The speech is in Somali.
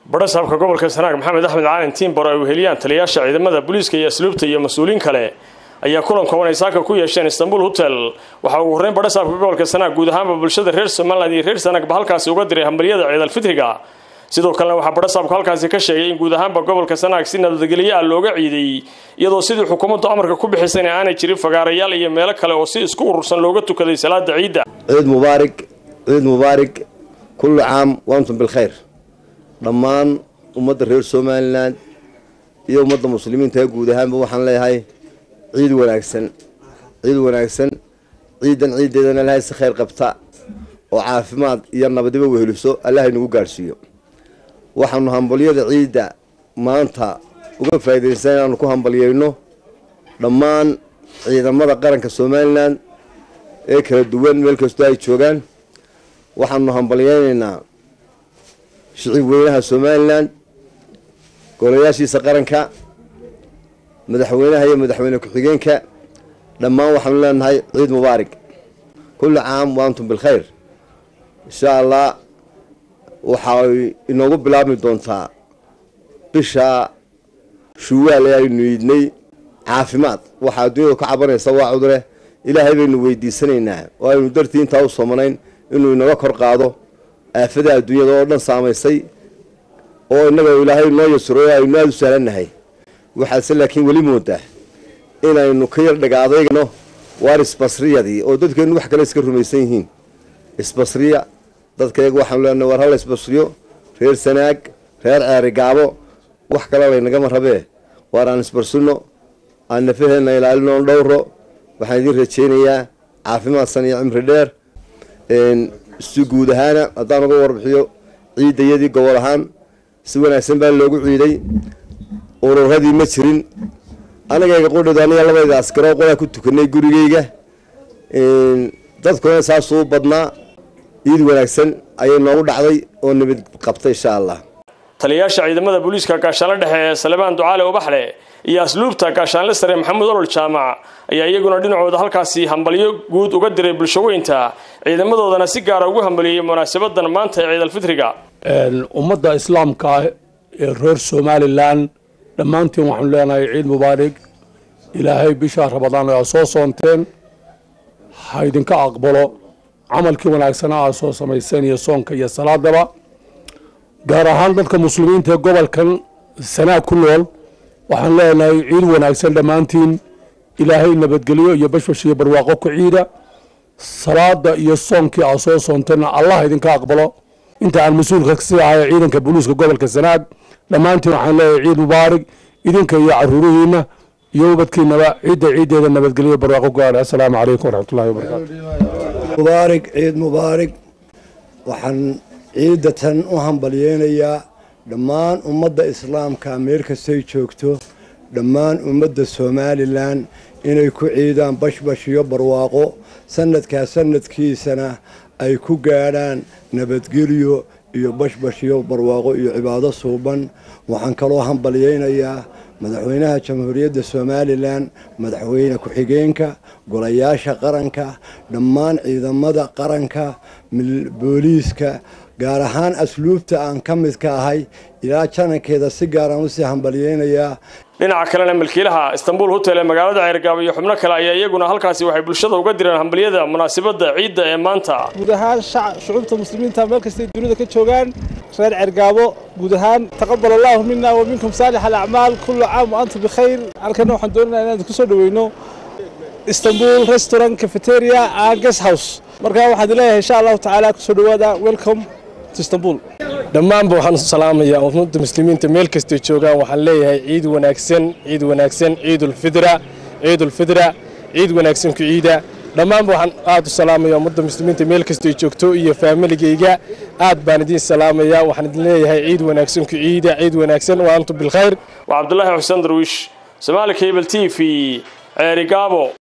badhasaabka gobolka sanaag maxamed axmed caalin tiimbor ay weheliyaan taliyayaasha ciidamada booliiska iyo asluubta iyo mas-uuliin kale ayaa kulan kooban ay saaka ku yeesheen istanbul hotel waxaa ugu horreyn badhasaabka gobolka sanaag guud ahaanba bulshada reer somalilan iyo reer sanaagba halkaasi uga diray hambalyada ciidalfitriga sidoo kalena waxaa badhasaabku halkaasi ka sheegay in guud ahaanba gobolka sanaag si nabadgelyo ah looga ciiday iyadoo sidii xukuumaddu amarka ku bixisayna aanay jirin fagaarayaal iyo meelo kale oo si isku urursan looga tukaday salaada ciidda ciid mubaarig ciid mubaarig kullu caam waantum bilkhayr dhammaan ummadda reer somalilan iyo ummadda muslimiinta ee guud ahaanba waxaan leeyahay ciid wanaagsan ciid wanaagsan ciidan ciiddeedana ilahay si khayr qabta oo caafimaad iyo nabadiba weheliso allahay nagu gaadhsiiyo waxaanu hambalyada ciidda maanta uga faa'iidaysan inaanu ku hambalyeyno dhammaan ciidamada qaranka somalilan ee kala duwan meel kastoo ay joogaan waxaanu hambalyeynaynaa shicib weynaha somalilan golayaashiisa qaranka madaxweynaha iyo madaxweyne ku-xigeenka dhammaan waxaanu leenahay ciid mubaarig kulli caam wa antum bilkhayr insha allah waxay inoogu bilaabmi doontaa bisha shuwaal ee aynu iidnay caafimaad waxaa adduunyadu ka cabanaysa waa cudure ilaahay baynu weydiisanaynaa oo aynu dartii intaa u soomanayn inuu inaga kor qaado aafada adduunyada oo dhan saamaysay oo innaga ilaahay noo yasuro aynu aada u sahlannahay waxaase laakiin weli moodaa inaynu ka yar dhaga adaygano waar isbasriyadii oo dadkeenu wax kale iska rumaysan yihiin isbasriya dadkayaga waxaanu leenahay waar hala isbasriyo reer sanaag reer ceeri gaabo wax kale laynagama rabee waar aan isbarsino aan nafaheenna ilaalino on dhowro waxaan idiin rajaynayaa caafimaad san iyo cimri dheer si guud ahaana haddaan uga warbixiyo ciidayadii gobol ahaan si wanaagsan baa loogu ciiday ururadii ma jirin anigayga qudhid aniga labayda askaro qodaa ku tukanay gurigeyga dadkuna saasuu badnaa ciid wanaagsan ayay noogu dhacday oo nabad qabtay insha allah taliyayaasha ciidamada booliiska gaashaanle dhexe ee salebaan ducaale ubaxle iyo asluubta gaashaanle sare maxamuud olol jaamac ayaa iyaguna dhinacooda halkaasi hambalyo guud uga diray bulshaweynta ciidamadoodana si gaara ugu hambaliyey munaasabadan maanta ee ciidalfitriga ummadda islaamka ee reer somalilan dhammaantiin waxaanu leenahay ciid mubaarig ilaahay bisha rabadaan aa soo soonteen ha idinka aqbalo camalkii wanaagsana aa soo samayseen iyo soonka iyo salaadaba gaar ahaan dadka muslimiinta ee gobolkan sanaag ku nool waxaan leenahay ciid wanaagsan dhammaantiin ilaahay nabadgelyo iyo bashbash iyo barwaaqo ku ciida salaada iyo soonkii aa soo soonteenna allah idinka aqbalo inta aan mas-uulka kasii ahay ciidanka booliiska gobolka sanaag dhammaantiin waxaan leeyahay ciid mubaarig idinka iyo caruurihiina iyo ubadkiinaba ciidda ciiddeeda nabadgelyo barwaaqo gaadha assalaamu calaykum waraxmatullahi wabarakaatu mubaarig ciid mubaarig waxaan ciidatan u hambalyeynayaa dhammaan ummadda islaamka meel kastay joogto dhammaan ummadda somalilan inay ku ciidaan bashbash iyo barwaaqo sanadkaa sanadkiisana ay ku gaadhaan nabadgelyo iyo bashbash iyo barwaaqo iyo cibaado suuban waxaan kaloo hambalyeynayaa madaxweynaha jamhuuriyadda somalilan madaxweyne ku-xigeenka golayaasha qaranka dhammaan ciidamada qaranka booliiska gaar ahaan asluubta aan ka midka ahay ilaa janankeeda si gaaraan usii hambalyeynayaa dhinaca kalena milkiilaha istanbul hotel ee magaalada ceergaabo iyo xubno kale ayaa iyaguna halkaasi waxay bulshada uga direen hambalyada munaasabadda ciidda ee maanta guud ahaan shucuubta muslimiinta meel kastay dunida ka joogaan reer ceergaabo guud ahaan taqabal allahu mina wa minkum saalix alacmaal kullu caam wa antum bikhayr halkana waxaan doonaynaa inaan ku soo dhaweyno istanbul restaurant cafeteria and guest house markaa waxaad leeyahay insha allahu tacaala kusoo dhawaada welcome to istanbul dhammaanba waxaan salaamayaa ummadda muslimiinta meel kastay joogaan waxaan leeyahay ciid wanaagsan ciid wanaagsan ciidulfidra ciidulfidra ciid wanaagsan ku ciida dhammaanba waxaan aad u salaamayaa ummadda muslimiinta meel kastay joogto iyo faamiligayga aad baan idiin salaamayaa waxaan idin leeyahay ciid wanaagsan ku ciida ciid wanaagsan wa antum bilkhayr waa cabdulaahi xuseen darwiish somaali cable t v ceeri gaabo